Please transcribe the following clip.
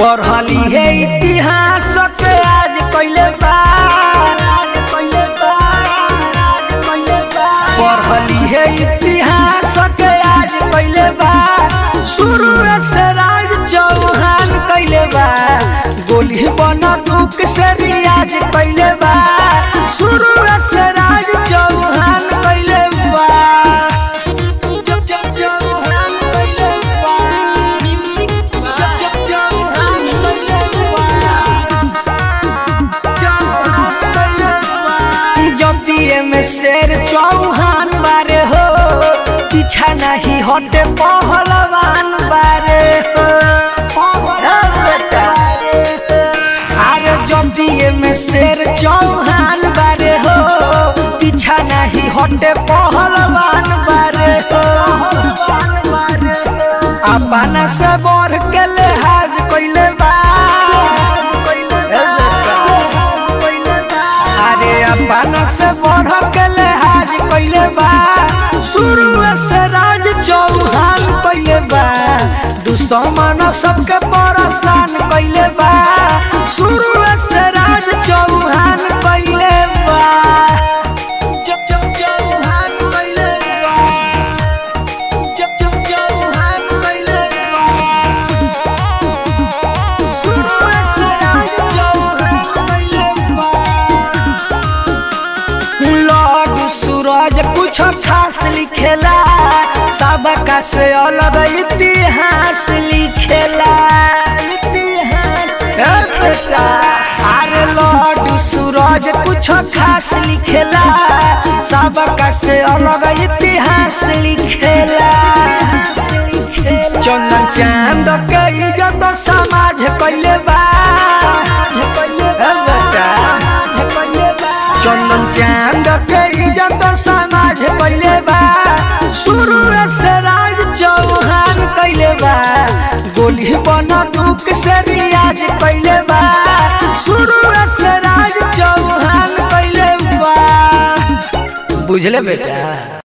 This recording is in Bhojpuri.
पढ़ली है इतिहास के आज कइले बा पढ़ली है इतिहास के आज कइले बा शुरू से राज चौहान कइले बा गोली बंदूक से रियाज कइले बा शुरू से राज चौहान कइले बा चौहान कइले बा म्यूजिक बाय चौहान कइले बा जतिये में शेर चौहान बारे हो पीछा नहीं हटे पहलवान बारे हो ए बेटा। अरे जतिये में शेर चौहान बारे हो पीछा नहीं हटे पहलवान बारे हो अपना से बढ़ के लिहाज कइले बा ए बेटा। अरे अपना से बढ़ के लिहाज कइले बा शुरू से राज चौहान कइले बा दुश्मन सबके परेशान कइले बा शुरू से राज चौहान कइले बा जब जब चौहान कइले बा जब जब चौहान कइले बा शुरू से राज चौहान कइले बा लॉर्ड सूरज कुछ खास लिखेला सबका से अलग इतिहास लिखेला इतिहास ए बेटा अरे लॉर्ड सूरज कुछ खास लिखेला सबका से अलग इतिहास लिखेला चंदन चांद के इज्जत समाज कइले बा ए बेटा चंदन चांद के इज्जत समाज कइले बा शुरू से राज चौहान कइले बा गोली बंदूक से रियाज कइले बा शुरू से राज चौहान कइले बा बुझले बेटा